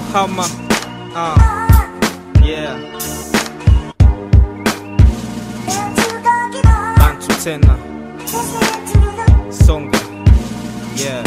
Hama. Uh, yeah. Bantu tena. Songa. Yeah.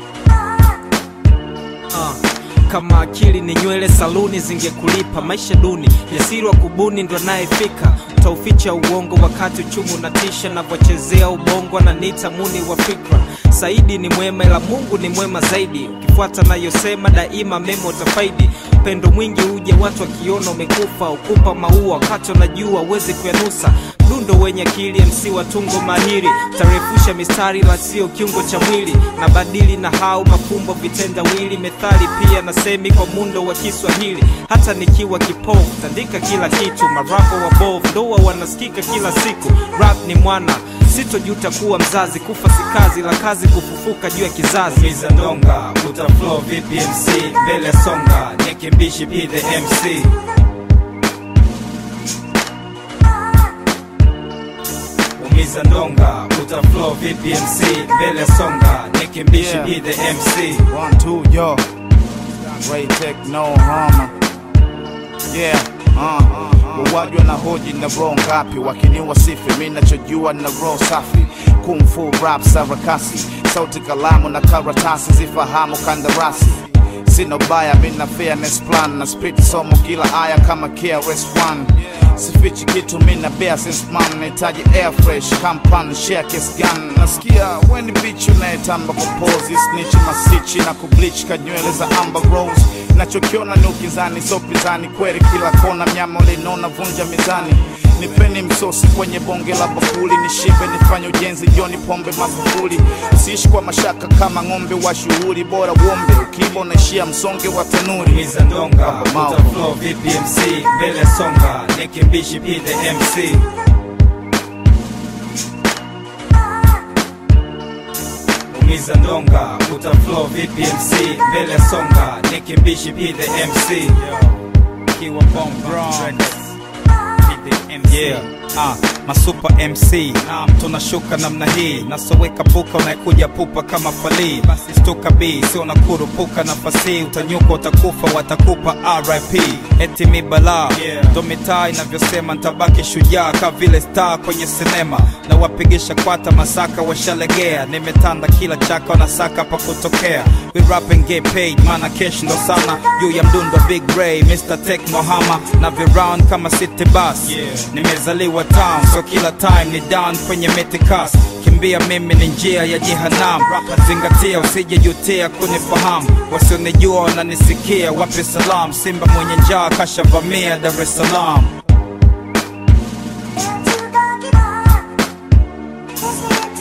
Uh, kama akili ni nywele saluni zingekulipa maisha duni jasiri wa kubuni ndo anayefika utauficha uongo wakati uchumi unatisha navyochezea ubongo ananiita muni wa fikra saidi ni mwema ila mungu ni mwema zaidi ukifuata nayosema daima mema utafaidi upendo mwingi uje watu wakiona umekufa ukupa maua wakati unajua uwezi kuyanusa mdundo wenye akili mc wa tungo mahiri tarefusha mistari la sio kiungo cha mwili na badili na hau mafumbo vitendawili methali pia na semi kwa mundo wa kiswahili hata nikiwa kipofu tandika kila kitu marapo wa bov ndoa wanasikika kila siku rap ni mwana sitojuta kuwa mzazi kufa si kazi la kazi kufufuka juu ya kizazi Miza ndonga uta flow vipi MC mbele songa nikimbishi be the MC Umiza ndonga uta flow vipi MC mbele songa nikimbishi Yeah. be the MC One, two, yo. Ray Tech, no harm. Yeah, uh. Wawajwa na hoji na roho ngapi wakiniwa sifi mi nachojua na roho safi kung fu rap sarakasi sauti kalamu na karatasi zifahamu kandarasi sina ubaya mi na fairness plan na spit somo kila aya kama KRS-One sifichi kitu mi na bear since man nahitaji air fresh kampan share kiss gun nasikia weni bitch unayetamba kupozi snitch masichi na kubleach kanywele za amber rose nachokiona ni ukizani so pizani kweli kila kona mnyama ulinona vunja mizani nipeni msosi kwenye bonge la bakuli nishibe nifanye ujenzi joni pombe magufuli siishi kwa mashaka kama ng'ombe wa shughuli bora uombe ukiiba unaishia msonge wa tanuri Miza ndonga Mau. uta flow vipi MC mbele songa nikimbishi be the MC Umiza ndonga uta flow vipi MC mbele songa nikimbishi be the MC Kiwa Bomb Bronx. Be the MC. Yeah. Ah, masupa MC naam, tunashuka namna hii nasoweka puka unaekuja pupa kama falii basi stuka b sio na kurupuka nafasi utanyuka utakufa watakupa RIP eti mi balaa Yeah. ndo mitaa inavyosema ntabaki shujaa ka vile star kwenye sinema na wapigisha kwata masaka washalegea nimetanda kila chaka wanasaka pa kutokea we rap and get paid mana cash ndo sana juu ya mdundo big ray Mr. Tech Mohama na viround kama city bus Yeah. nimezaliwa town so kila time ni down kwenye metikas kimbia mimi ni njia ya jehanam zingatia usijejutia kunifahamu wasionijua wananisikia wape salam simba mwenye njaa kashavamia dar es salaam Into the